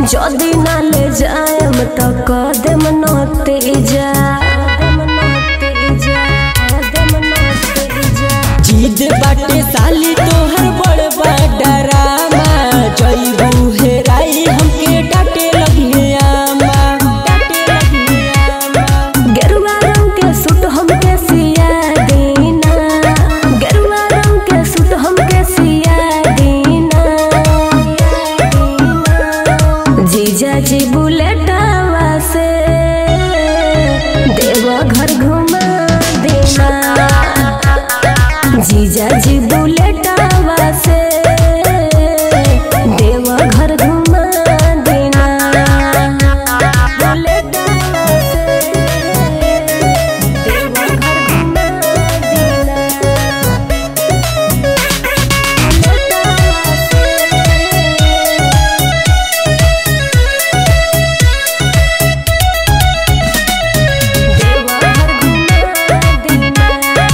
যদি না ले जाएम तो कदम नते जा जीद बाटे साली तोहर बड़ बडरामा जइबू हेराई हमके डाटे लगिए आमा डाटे लगिए आमा गेरुआ रंग के सूट हमके सिया दीना गेरुआ रंग के सूट हमके सिया दीना जीजा जी बुलेटवा से देवा घर घुमा देना जीजा जी बुलेटवा से देवा घर घुमा देना बुलेटवा से देवा घर घुमा देना बुलेटवा से देवा घर घुमा देना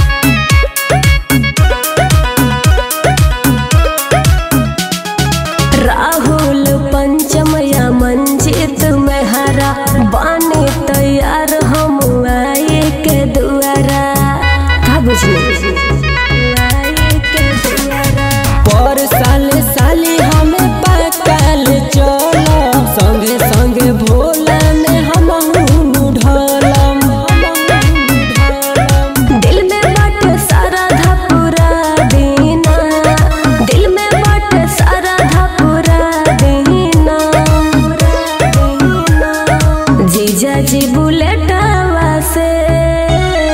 राहुल पंचमया मंजित में हरा बाने तैयार हम आए के दुआरा का बुझली आए के दुआरा पर साल साली हमें पाकल चलो संगे संगे भोला में हम ढलम दिल में बाटे सारा धापुरा देना दिल में बाटे सारा धापुरा देना जीजा जी बुलेटवा से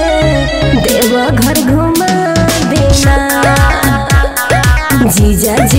देवा घर घुमा देना जीजा जी